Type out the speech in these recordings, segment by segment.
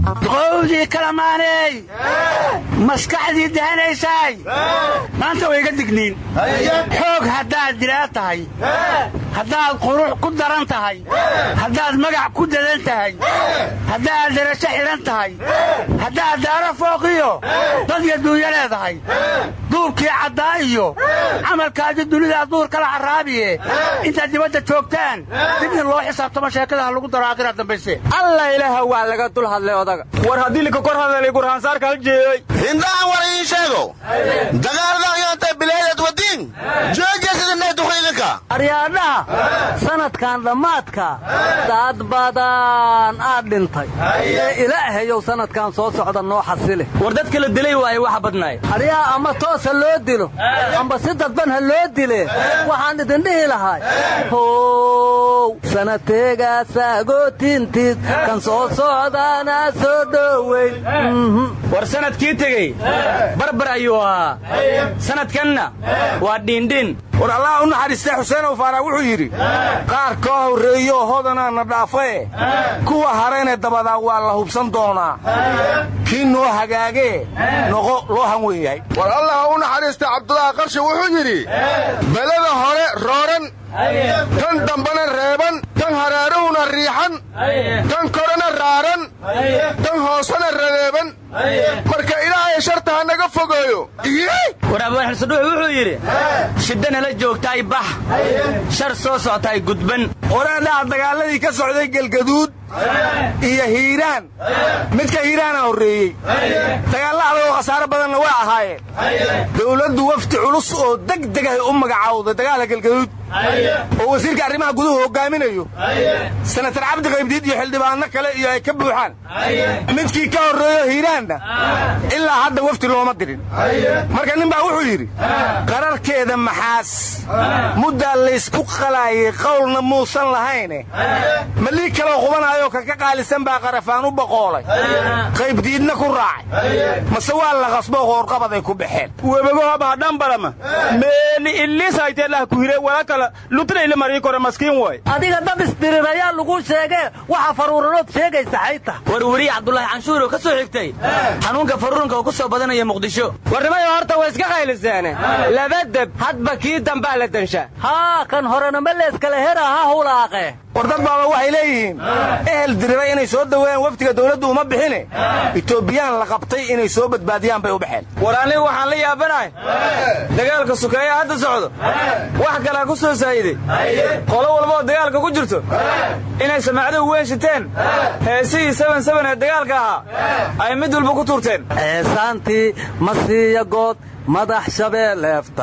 qowdii kalamaaney maskaxdii dahanaysay maanta way iga digniin xoog haddaad dilaa tahay haddaad qurux ku daran tahay haddaad magac ku dadan tahay haddaad darajo xidhan tahay haddaad daaro fooqiyo dadya duunya leedahay duurkii caddaa iyo camalkaadi dunidaa duur kala carraabiye intaad dibadda joogtaan dibna loo xisaabtamo sheekadaha lagu daro aakhiraad dambayse alla ilaaha waa laga dul hadlay odaga war haddii lika kor hadalay gurhaansaarka hal jeeyey hindaan war iin sheego dagaaldan yontay bilaadad wadiin joojesidinay duqaydinka aryaadhaha sanadkan dhammaadka dad badan aad dhintay ee ilaahayow sanadkan soo socda noo xasile war dadka la dilay waaye waxa badnaay aryaa ama toosa loo dilo amba si dadban ha loo dile waxaan idin dhihi lahay how sanateegaasagootintiis kan soo socdaana soo dhoweyn war sanadkii tegey barbar ayuu ahaa sanadkanna waa dhiindhiin war allaha u naxariistay xuseenow faarax wuxuu yidhi qaar koo horreeyooo hodanaa na dhaafae kuwa harayne dabadaa waa la hubsan doonaa kii noo hagaagee noqo loo hanwen yahay war allaha u naxariistay cabdulaahi qarshi wuxuu yidhi belada hore rooran tan dambana reeban tan haraaruhuna riixan tan korena raaran tan hoosena radeeban marka ilaahay sharta ha naga fogeeyo war abaaxilsadhuux wuxuu yidhi shidda nala joogtaay bax shar soo soctaay gudban horeedhaha dagaaladii ka socday gelgaduud iyo hiiraan midka hiiraana horreeyey dagaalla adagoo khasaaro badanna waa ahaayeen dawladdu wafdi culus oo degdegahay u magacaawday dagaalka gelgaduud oo wasiirka arrimaha guduhu hoggaaminayo senatar cabdi qaybdiid iyo xildhibaanno kale iyo ay ka buuxaan midkii ka horreeyo hiiraanna ilaa hadda wafdi looma dirin marka nin baa wuxuu yidhi qararkeeda maxaas muddaa laysku qalaayay qowlna muusan lahayne malii kaloo qubanaayoo kan ka qaalisan baa qarafaan u boqoolay qaybdiidna ku raacay mase waa la qasboo qoorqabaday ku baxeen webagohabaadhambalama meeni illiishayteelah kuhire wala kala lutnayle marii kore maskiin way adiga dad isdirirayaa lagu sheegee waxa faruuranood sheegaysa xayta war weriye cabdulaahi canshuur oo ka soo xigtay xanuunka faruuranka oo ku soo badanaya muqdisho warnimayo horta way iska qayliseene laba deb hadba kii dambaa la densha haa kan horena ma leeskale hera ha hulaaqe war dad baaba waxay leeyihiin ehel diriray inay soo daweeyaan wafdiga dawladdu uma bixine itoobiyaan la qabtay inay soo badbaadiyaan bay u baxeen war anigu waxaan la yaabanahay dagaalka sukeeya hadda socdo wax kalaa ku soo saa'iday qolo walbaoo dagaalka ku jirto inay samaacdo weyn shiteen heesihii saban saban ee dagaalka ahaa ay mid walba ku tuurteen ceesaantii masiiya good madax shabeeleefta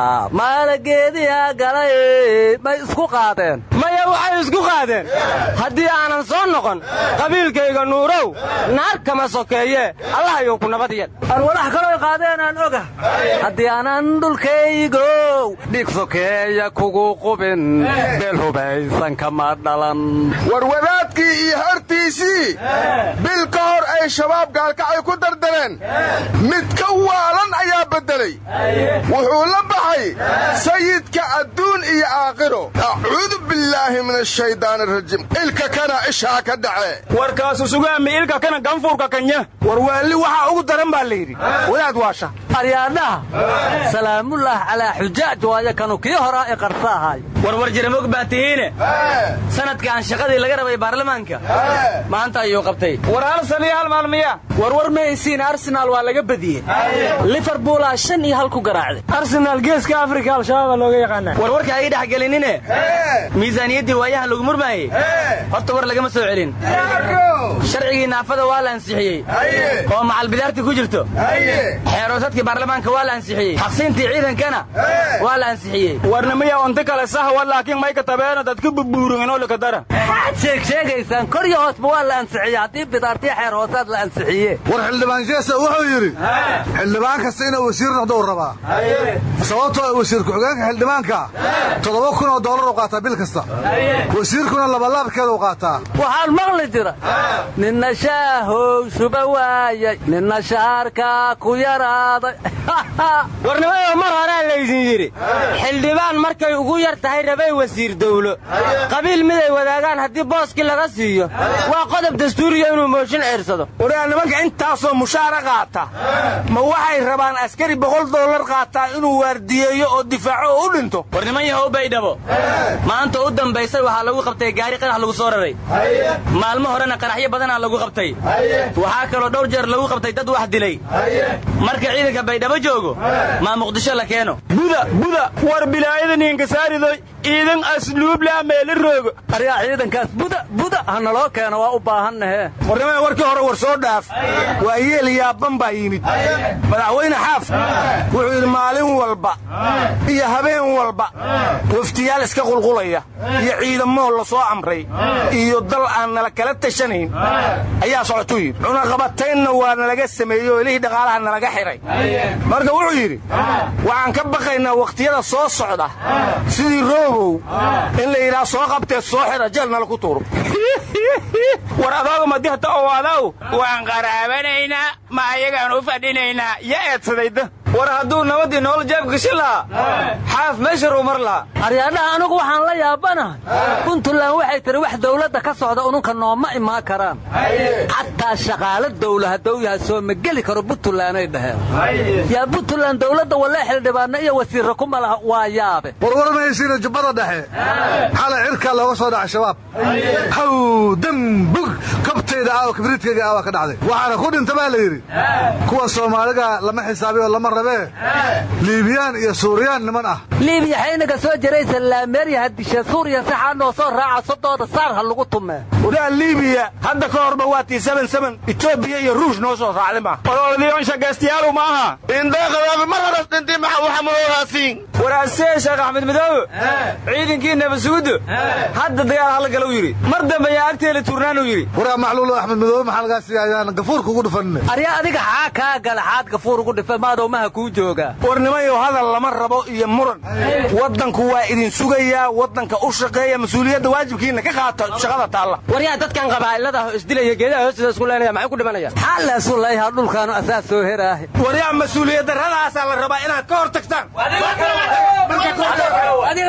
maalageediya galay may isku qaadeen maya waxay isku qaadeen haddii aanan soo noqon qabiilkayga nuurow naar kama sokeeye allahayou ku nabad yel aan walax kaloo qaadeen aan oga haddii aanan dhulkaygow dhig sokeeya kugu qubin beel hubaysan kama dhalan war wadaadkii iyo hortiisii bil ka hor ay shabaab gaalkacay ku dardareen mid ka waalan ayaa beddelay wuxuu la baxay sayidka adduun iyo aakhiro acuudu billaahi min ashaydaani arajiim ilka kana ishaa ka dhace warkaasu sugaami ilka kana ganfuurka kanya war waalli waxaa ugu daran baa la yidhi wadaad waasha aryaadhaha salaamullaah calaa xujaaj waayo kanu kii horaa i qarsa ahay warwar jiramog baa tihiine sanadkaan shaqadii laga rabay baarlamaanka maanta ayuu qabtay war hal san iyo hal maalmiya warwar maysiin arsenaal waa laga badiyey liverpoolaa shan iyo hal ku garaacday arsenaal geeska afrika al-shabaaba looga yaqaana war warka ay dhex gelinine miisaaniyaddii waayaha lagu murmaayey horta war lagama soo celin sharcigii naafada waa la ansixiyey oo macalbidaartii ku jirto xeeroosadkii baarlamaanka waa la ansixiyey xaqsiintii ciidankana waa la ansixiyey warnimiya onti kale sahwa laakiin mayka tabeena dadka bubuuringinoo likadara maxaad sheeg sheegaysaan kor iyo hoosba waa la ansixiyey haddii bidaartii xeer hoosaad la ansixiye war xildhibaan jeesa wuxuu yidhi xildhibaan kasta inuu wasiir noqdo u rabaa sababtoo wasiir ku-xigeenka xildhibaanka toddoba kun oo doolar u qaataa bil kasta wasiirkuna labalaabkeeda u qaataa waxaan maqli jira ninna shaahow shuba waayay ninna shaarkaa ku yaraaday warnimadoo mar horaa laydin yidhi xildhibaan markay ugu yar tahay rabay wasiir dawlo qabiil miday wadaagaan haddii booskii laga siiyo waa qodob dastuuriya inuu mooshin ceersado waraa nimanka intaasoo mushaara qaata ma waxay rabaan askari boqol dollar qaataa inuu waardiyeeyo oo difaaco oo u dhinto war niman yahow baydhabo maanta u dambaysay waxaa lagu qabtay gaari qarax lagu soo raray maalmo horena qaraxyo badanaa lagu qabtay waxaa kaloo dhowr jeer lagu qabtay dad wax dilay marka ciidanka baydhabo joogo maa muqdisho la keeno buda buda war bilaayadan inkasaaridoy ciidan asluublaa meela roogo aryaa ciidankaas buda buda ha naloo keeno waa u baahannahe warnimada warkii hore war soo dhaaf waa yeel yaaban baa yimid madaxweyne xaaf wuxuu yidhi maalin walba iyo habeen walba waftiyaal iska qulqulaya iyo ciidamoo la soo amray iyo dal aan nala kala tashanayn ayaa socotuu yidhi cunaqabataynna waa nalaga sameeyey oo ilihii dhaqaalaha nalaga xidhay marka wuxuu yidhi waxaan ka baqaynaa wakhtiyada soo socda sidii roobow in la yidhaha soo qabtee soo xidha jeel nala ku tuuro war adooga madihta owaadaw waan qaraabanaynaa ma ayagaan u fadhinaynaa ya eedsadayda war hadduu nabadii nool jeebka gashi lahaa xaaf meesharuu mar lahaa aryaadhaha anugu waxaan la yaabanahay puntland waxay tihi wax dawladda ka socda ununka nooma imaan karaan xataa shaqaalo dawla hadduu yahay soo ma geli karo puntlanday dhaheen yaa puntland dawladda walee xildhibaanna iyo wasiirra kuma laha waa yaabe warwarmaysiina jubbada dhexe xalay cirkaa looga soo dhacay shabaab haw dambug kabtayda aawa kibriidkayga aawa ka dhacday waxaana ku dhinta baa la yidhi kuwa soomaaliga lama xisaabiy oo lama rabee liibiyaan iyo suuriyaan niman ah liibiya xaynaga soo jiraysa laameerya hadisha suuriya saxaa noo soo raaca sodooda saar ha lagu tumee wadaa liibiya hadda ka horba waa tii saban saban etoobiya iyo ruush noo soo raacday ma ololadiyon shagaystayaalu maaha indaqadaaba mar horas dhintay maxa waxa maoohaasiin waraasee sheekh axmed midoobe ciidankii nabadsugudu hadda dagaal hala galu yidhi mar dambe yaa agteeli turnaanuu yidhi waraa macluulo axmed midoobe maxaa lagaa siiya ayaan gafuurka ugu dhufanine aryaa adiga xaa kaa gala xaad gafuur ugu dhifa maadowmaha kuu joogaa warnimayo hadal lama rabo iyo muran waddanku waa idin sugayaa waddanka u shaqeeya mas-uuliyadda waajibkiinna ka qaata shaqada taalla waryaa dadkan qabaa'ilada isdilaya geedaha hoostooda isku leenaya maxay ku dhimanayaan xaalaasu layhaa dhulkaanu asaas soo heraahe waryaa mas-uuliyad darradaasaa la rabaa inaad ka hor tagtaan